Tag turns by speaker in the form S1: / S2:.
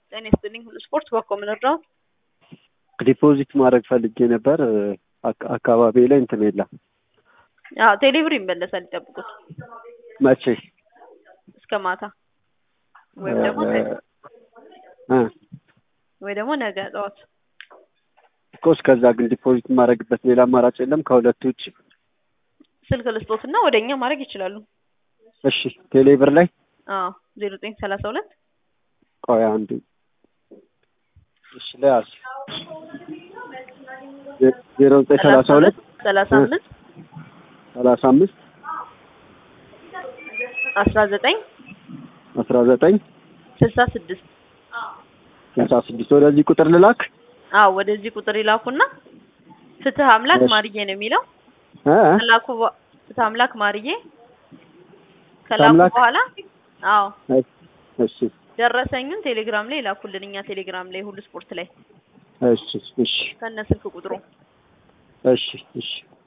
S1: ጤና ይስጥልኝ ሁሉ ስፖርት በኮ ምን እርዳዎት?
S2: ዲፖዚት ማድረግ ፈልጌ ነበር። አካ- አካባቢ ላይ እንትን የለም።
S1: አዎ ቴሌብር ይመለሳል ይጠብቁት
S2: መቼ?
S1: እስከ ማታ ወይም ደግሞ ነገ
S2: እ
S1: ወይ ደግሞ ነገ ጠዋት
S2: እኮ እስከዛ ግን ዲፖዚት የማደርግበት ሌላ አማራጭ የለም ከሁለቱ ውጭ?
S1: ስልክ ልስጦትና ወደ እኛ ማድረግ ይችላሉ።
S2: እሺ ቴሌብር ላይ
S1: አዎ ዜሮ ዘጠኝ ሰላሳ ሁለት
S2: ቆይ አንዱ እሺ ለያዝ ዜሮ ዘጠኝ ሰላሳ ሁለት
S1: ሰላሳ አምስት
S2: ሰላሳ አምስት
S1: አስራ ዘጠኝ
S2: አስራ ዘጠኝ
S1: ስልሳ ስድስት
S2: ስልሳ ስድስት ወደዚህ ቁጥር ልላክ
S1: አዎ ወደዚህ ቁጥር ይላኩና ፍትህ አምላክ
S2: እሺ።
S1: ማርዬ ነው የሚለው
S2: እ
S1: ከላኩ በ- ፍትህ አምላክ ማርዬ ከላኩ
S2: አምላክ?
S1: በኋላ አዎ
S2: እሺ
S1: ደረሰኙን ቴሌግራም ላይ ይላኩልን እኛ ቴሌግራም ላይ ሁሉ ስፖርት ላይ
S2: እሺ እሺ
S1: ከነ ስልክ ቁጥሩ
S2: እሺ እሺ